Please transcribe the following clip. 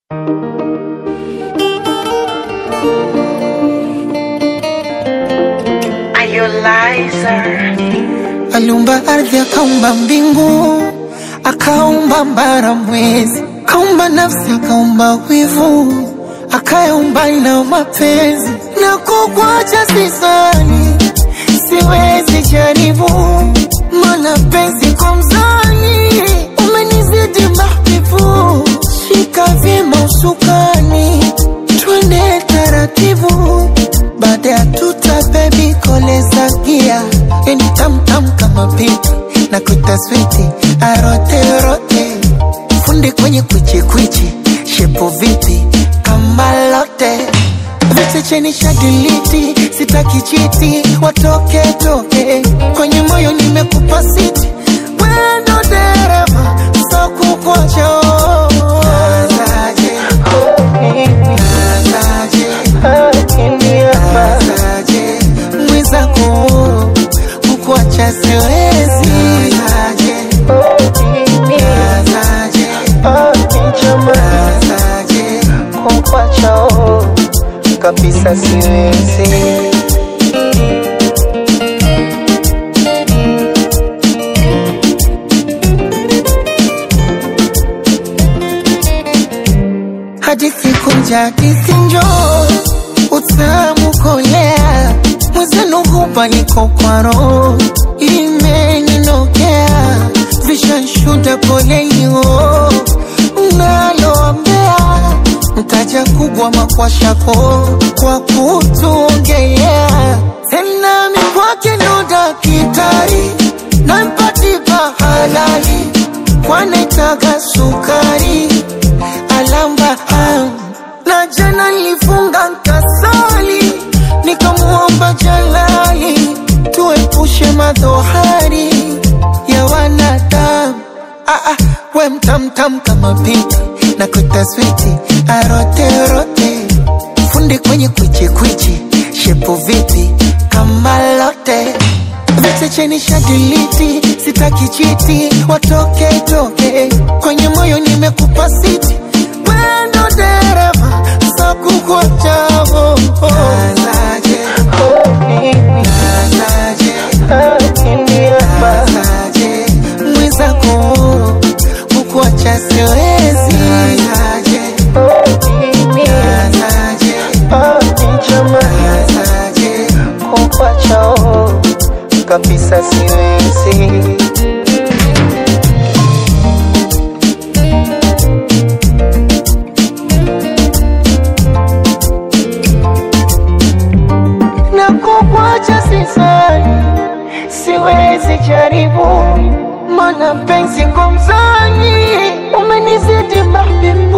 Aliumba ardhi, akaumba mbingu, akaumba mbara, mwezi, akaumba nafsi, akaumba wivu, akayaumba na mapenzi. Na kukwacha sisani, siwezi jaribu, mana penzi kwa mzani, umenizidi mahbibu. Shika vyema usukani, twende taratibu, baada ya tuta bebi koleza gia yani tamtam kama pipi na kuita switi arote rote fundi kwenye kwichi kwichi shepo vipi kama lote viche cheni shadiliti sitaki chiti watoke toke kwenye moyo nimekupa siti wendo dereva so kukocho Nazaje, nazaje, nazaje, mwenzako kukuacha siwezi nazaje, nazaje, nazaje, kukuacha kabisa siwezi hadithi kunja hadithi njoo utamu kolea mwenzenu hupa niko kwa roho imeninokea vishanshuda polelio naloambea mtaja kubwa makwashako kwa kutuongelea tena mikwake ndo dakitari nampatipa halali kwanaitaga sukari alamba am na jana nilifunga nkasali nikamuomba jalali tuepushe madhohari ya wanadamu ah, ah, we mtamtam kama pipi na kuita switi aroterote fundi kwenye kwichikwichi shepo vipi kama lote viche cheni shadiliti sitaki chiti watoke toke kwenye moyo nimekupa siti wendo dereva sakukwachavo nazaje nazaje nazaje mwenzako kukuacha siwezi nazaje nazaje nazaje kukuacha kabisa siwezi na kukwacha sisani, siwezi jaribu, mana penzi kwa mzani umenizidi mahbibu